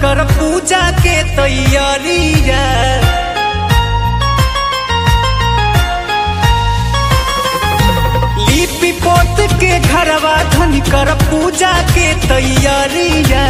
कर पूजा के तैयारिया लिपि पोत के घरवा धन कर पूजा के तैयारिया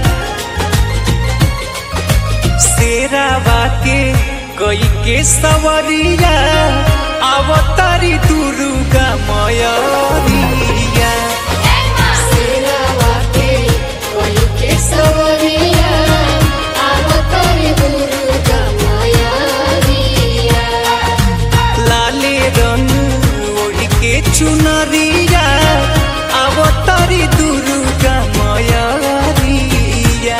शेरावा के कई के सवरिया अवतारी दुर्गा मयरिया सेनावा के कोई के सवरिया आवतारी दुर्गा मायारिया लाले रंग ओढ़ के चुनरिया अवतारी दुर्गा मयरिया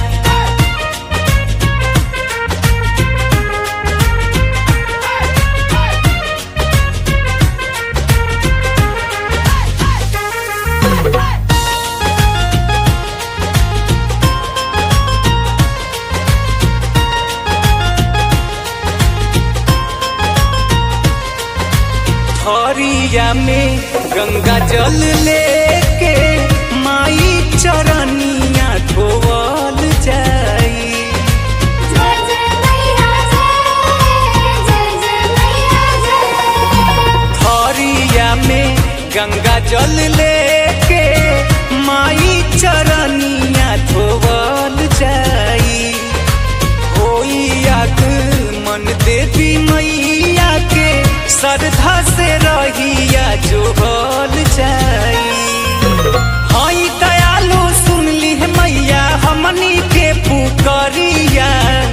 हरिया में गंगा जल लेके माई चरनिया धोवल जाई जय जय मैया जय जय जय मैया जय हरिया में गंगा जल लेके माई चरनिया धोवल जाई होई आग मन देवी मैया के श्रद्धा से रहिया जोहल जाई हई दयालु सुनली है मैया हमनी के पुकरिया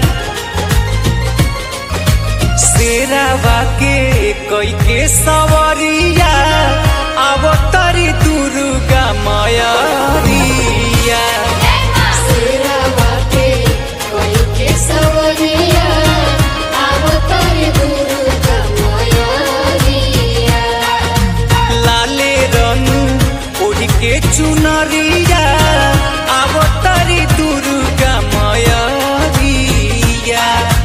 शेरावा के कई के सवरिया अवतारी दुर्गा मयरिया सेनावा के कोई के सवरिया आवतारी दुर्गा मायारिया लाले रंग ओढ़ के चुनरिया अवतारी दुर्गा मयरिया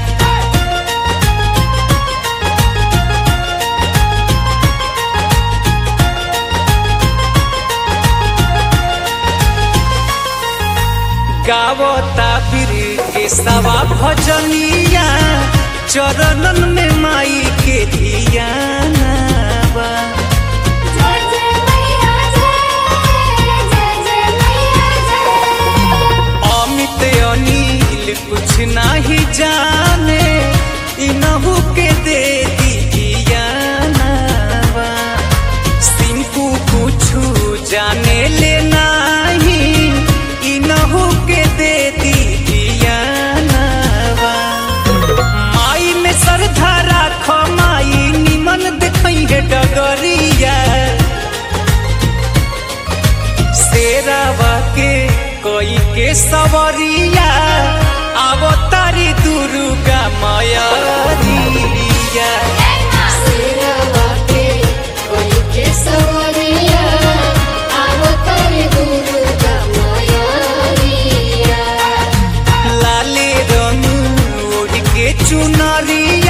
गावता फिर के सवा भजनिया चरणन में माई के धियानवा जय जय मैया जय जय जय मैया जय अमित अनिल कुछ नहीं जाने इनहू के दे दियानवा सिंपू कुछ जाने ले नहीं इनहू के दे दियानवा माई में श्रद्धा राख माई निमन देखई है डगरिया शेरावा के कोई के सवरिया अवतारी दुर्गा मयरिया सेनावा के कोई के सवरिया आवतारी दुर्गा मायारिया लाले रंग ओढ़ के चुनरिया